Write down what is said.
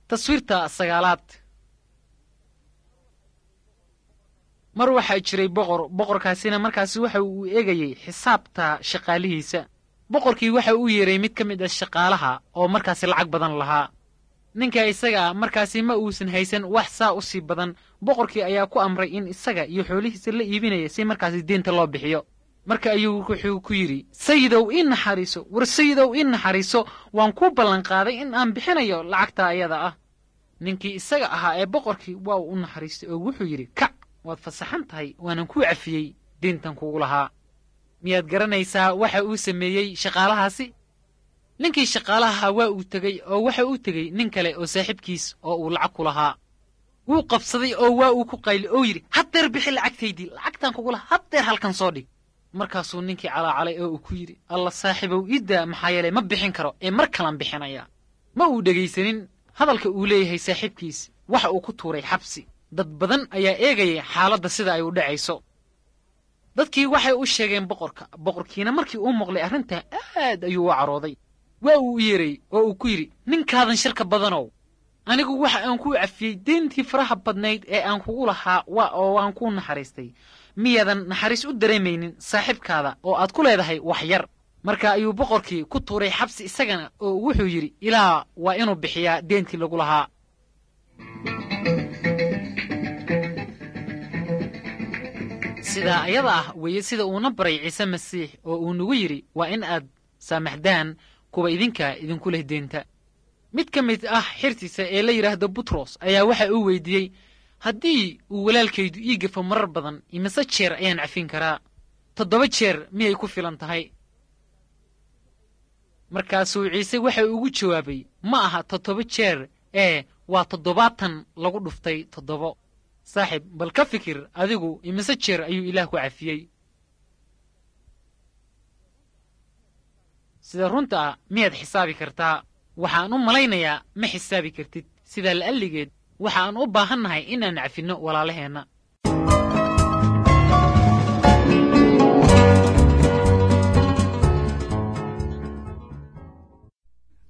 taswiirta sagaalaad mar waxaa jiray boqor boqorkaasina markaasi waxa uu eegayey xisaabta shaqaalihiisa boqorkii waxa uu yeeray mid ka mid ah shaqaalaha oo markaasi lacag badan lahaa ninka isaga ah markaasi ma uusan haysan wax saa u sii badan boqorkii ayaa ku amray in isaga iyo xoolihiisa la iibinaya si markaasi deenta loo bixiyo marka ayuu wuxuu ku yidhi sayidow ii naxariiso war sayidow ii naxariiso waan kuu ballanqaaday in aan bixinayo lacagta ayada ah ninkii isaga ahaa ee boqorkii waa uu u naxariistay oo wuxuu yidhi kac waad fasaxan tahay waanan kuu cafiyey deentan kugu lahaa miyaad garanaysaa waxa uu sameeyey shaqaalahaasi ninkii shaqaalaha waa uu tegey oo waxa uu tegey nin kale oo saaxiibkiis oo uu lacag ku lahaa wuu qabsaday oo waa uu ku qayli oo yidhi haddeer bixi lacagtaydii lacagtaan kugu lahaa haddeer halkan soo dhig markaasuu ninkii calaacalay oo uu ku yidhi alla saaxiibow iiddaa maxaa yeelay ma bixin karo ee mar kalan bixinaya ma uu dhegaysanin hadalka uu leeyahay saaxiibkiis waxa uu ku tuuray xabsi dad badan ayaa eegayay xaaladda sida ay u dhacayso dadkii waxay u sheegeen boqorka boqorkiina markii uu maqlay arrintaa aad ayuu u carooday waa uu u yeeray oo uu ku yidhi ninkaadan shirka badanow anigu waxa aan kuu cafiyey deentii faraha badnayd ee aan kugu lahaa waa oo waan kuu naxariistay miyaadan naxariis u dareemaynin saaxiibkaada oo aad ku leedahay wax yar marka ayuu boqorkii ku tuuray xabsi isagana oo wuxuu yidhi ilaa waa inuu bixiyaa deentii lagu lahaa sidaa ayada ah weeye sida uuna baray ciise masiix oo uu nagu yidhi waa in aad saamaxdaan kuwa idinka idinku leh deenta mid ka mid ah xirtiisa ee la yidhaahdo butros ayaa waxa uu weydiiyey haddii uu walaalkaydu ii gafo marar badan imise jeer ayaan cafin karaa toddoba jeer miyay ku filan tahay markaasuu ciise waxa ugu jawaabay ma aha toddoba jeer ee waa toddobaatan lagu dhuftay toddobo saaxiib bal ka fikir adigu imise jeer ayuu ilaah ku cafiyey sida runta ah miyaad xisaabi kartaa waxaan u malaynayaa ma xisaabi kartid sidaa la'alligeed waxaan u baahannahay inaan cafinno walaalaheenna